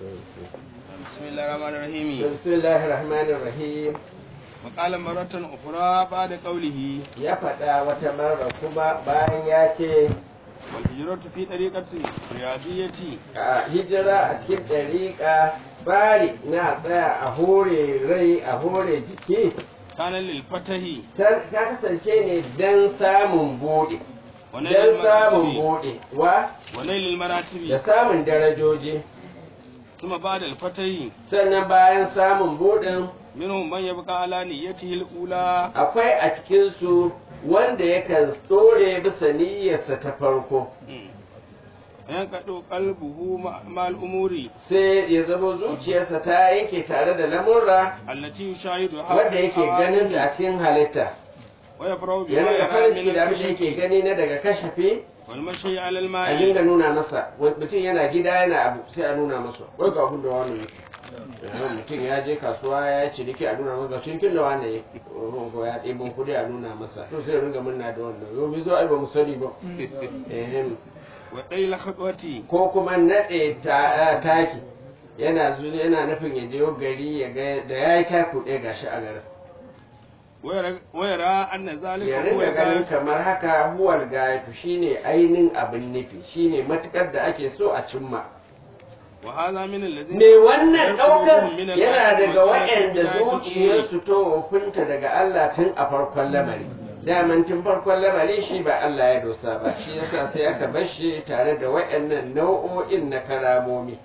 بسم الله الرحمن الرحيم بسم الله الرحمن الرحيم وقال مرة أخرى بعد قوله ya faɗa wata mara kuma bayan ya ce والهجرة في طريقة الرياضية a hijira a cikin ɗariƙa bari na tsaya a hore rai a hore jiki كان للفتح ta ta kasance ne don samun buɗe ونيل don samun المراتب buɗe wa ونيل da المراتب samun darajoji ثم بعد الفتح sannan bayan samun buɗin منهم من يبقى على نيته الأولى akwai a cikinsu wanda yakan tsore bisa niyyarsa ta farko فينقض قلبه مع مع الأمور sai ya zama zuciyarsa ta yanke tare da lamurra التي يشاهدها wanda yake ganin ta a cikin halitta ويفرح بما yana da يرى farin من ciki da abin da yake الكشف gani na daga kashafi والمشي على a الماء dinga nuna masa wani mutum yana gida yana abu sai a nuna masa wai ga abin da wani yake Yanzu mutum ya je kasuwa ya ci ciniki a nuna masa cinikin da wani ya ko ya ɗebin kuɗi a nuna masa to sai ya ringa murna da wannan yau bai zo ai ba mu sani ba Ehem. وقيل خطوتي ko kuma naɗe ta- taki yana zuwa yana nufin ya je gari ya ga da ya yi taku ɗaya gashi a garin ويرى ويرى أن ذلك ya هو ringa ganin الغاية kamar haka huwal gaifu shine ainihin abin nufi shine matukar da ake so a cimma وهذا من الذين me wannan ɗaukar يرقبهم من yana الآيات daga والآيات waɗanda والآيات الأمور. zuciyarsu to wofinta daga Allah tun a farkon lamari daman tun farkon lamari shi ba Allah ya dosa ba shi yasa sai aka bar shi tare da waɗannan nau'o'in na karamomi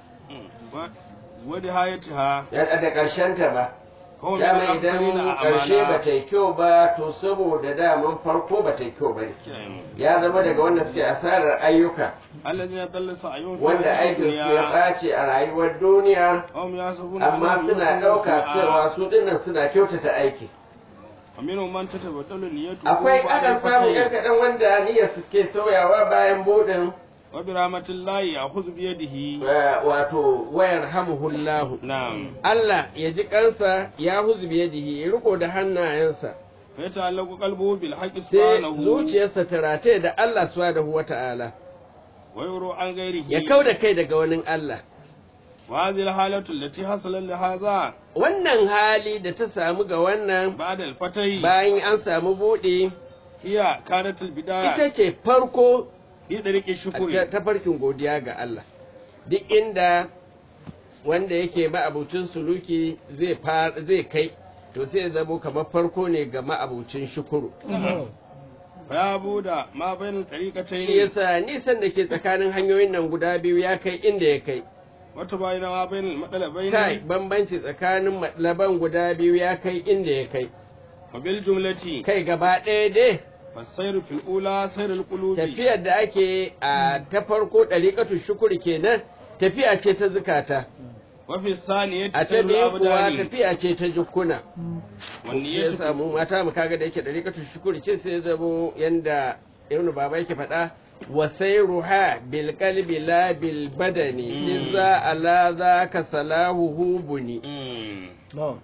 و- ونهايتها ya da ƙarshen ta ba هو من dama الأخسرين idan ƙarshe ba أعمالا ta yi kyau ba to saboda daman farko ba ta yi kyau ba ne ya zama daga wanda suke asarar ayyuka الذين ضل سعيهم في wanda الحياة aikin su ya الدنيا ɓace a rayuwar duniya وهم يحسبون amma أنهم suna يحسنون ɗauka صنعا. cewa su dinnan suna kyautata aiki ومنهم من تتبدل نيته akwai بعد akan samu الفتح. ƴan kaɗan wanda niyyar su ke sauyawa bayan buɗin وبرحمة الله يأخذ بيده eh, wato wayar hamuhullahu نعم Allah ya ji kansa ya huzu biyadihi ya riko da hannayensa فيتعلق قلبه بالحق sai سبحانه zuciyarsa ta rataye da Allah subhanahu wata'ala ويرو عن غيره ya kau da kai daga wani Allah وهذه الحالة التي حصل لهذا wannan hali da ta samu ga wannan بعد الفتح bayan an samu buɗe هي كانت البداية ita ce farko في طريق ta الشكر tafarkin godiya ga Allah duk inda wanda yake ma'abucin suluki zai far- zai kai to sai ya zamo kamar farko ne ga ma'abucin shukuru فيا بودا ما بين shi الطريقتين yasa nisan da ke tsakanin hanyoyin nan guda biyu ya kai inda ya kai وتباين ما بين المطلبين kai bambanci tsakanin matlaban guda biyu ya kai inda ya kai وبالجملة kai gaba ɗaya dai فالسير في الأولى سير القلوب tafiyar da ake a ta farko ɗariƙatu shukuri kenan tafiya ce ta zukata وفي الثانية a ta سير biyu kuwa الأبدان tafiya ce ta jukkuna والنية ya في samu mata mu kaga da yake ɗariƙatu shukuri ce sai ya zamo yanda ibn baba yake faɗa wa sayruha bil qalbi la bil badani Mm. liza ala zaka salahu buni مم.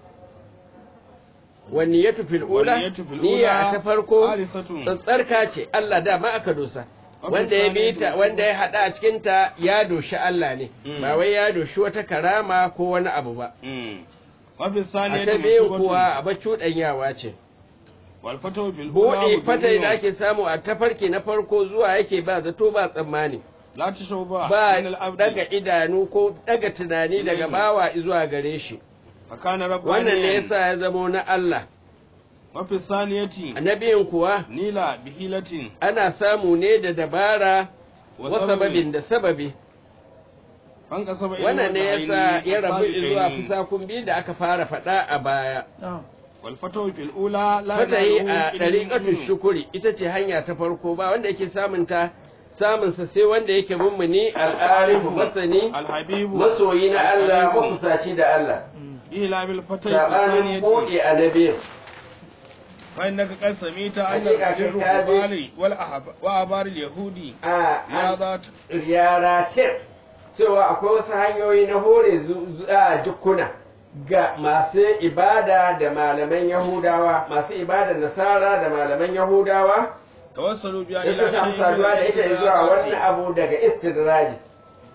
wa niyyatu fil ula والنية في niyya الأولى ta farko خالصة tsantsarka ce Allah da ma aka dosa Abin wanda ya sani bi ta da- wanda ya hada a cikin ta ya doshi Allah ne Mm. ba wai ya doshi wata karama ko wani abu ba مم. وفي a الثانية ta biyu مكتوبة kuwa a cuɗanyawa ce والفتح في الأولى buɗe fatai da مبين. ake samu a tafarki na farko zuwa yake ba zato ba tsammani لا تشوبا ba من العبد daga idanu ko daga tunani daga Ilaihi. bawa zuwa gare shi فكان wannan ne ربانيا yasa ya zamo na Allah وفي الثانية annabiyin kuwa نيلا بحيلة ana samu ne da dabara wa وسبب sababin da sababi فانقسم إلى wannan ne وجهين yasa ya rabu السابقين. zuwa fusakun biyu da aka fara faɗa a baya والفتح في الأولى لا fatahi يناله a إلا ɗariƙatu المؤمن. shukuri ita ce hanya ta farko ba wanda yake samun ta samun sa sai wanda yake mummuni al'arifu masani الحبيب masoyi na Allah الحبيب. makusaci da Allah إلى بالفتح في sabanin الثانية buɗe a na biyu فإنك قد سميت أن حقيقة البر كتابي. والبال والأحب- وأبار اليهود a يا an ذات yara ce cewa akwai wasu hanyoyi na hore zu- zu- a dukkuna ga masu ibada da malaman Yahudawa masu ibada nasara da malaman Yahudawa tawassalu biya da ila suka samu saduwa da ita zuwa wannan abu daga istidraji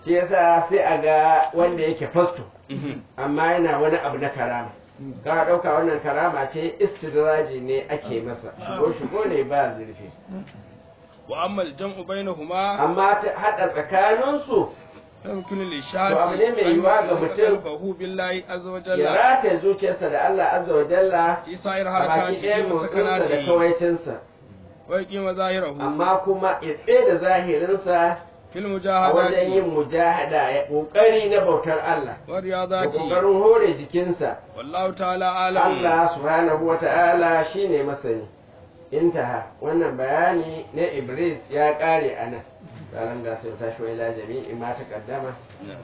shi yasa sai a ga wanda yake fasto amma yana wani abu na karama ka ɗauka wannan karama ce istidraji ne ake masa shigo shigo ne ba zurfi wa amma al-jam'u bainahuma amma ta haɗa tsakaninsu yumkinu li shafi To abu ne mai yiwuwa ga mutum bahu billahi azza wa ya jalla rataye zuciyarsa da Allah azza wa jalla isa ir a baki harakati ɗaya wa motsinsa da sakanati kawaicinsa wa yaqima zahirahu amma kuma ya tsaye da zahirinsa fil a wajen mujahadati yin mujahada ya ƙoƙari na bautar Allah wa da riyadati ƙoƙarin hore jikinsa wallahu ta'ala alam Allah subhanahu wa ta'ala shi ne masani intaha wannan bayani na Iblis ya ƙare a nan ranar da sai tashi wa ila jami'i ma ta kaddama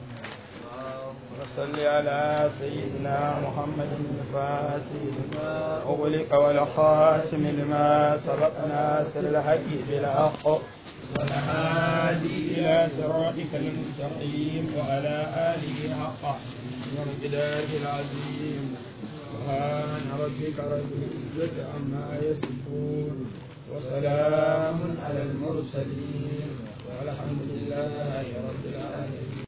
وصل على سيدنا محمد الفاتح لما أغلق والخاتم لما سبق ناصر الحق بالحق والهادي إلى صراطك المستقيم وعلى آله حق ومقداره العظيم سبحان ربك رب العزة عما يصفون وسلام على المرسلين والحمد لله رب العالمين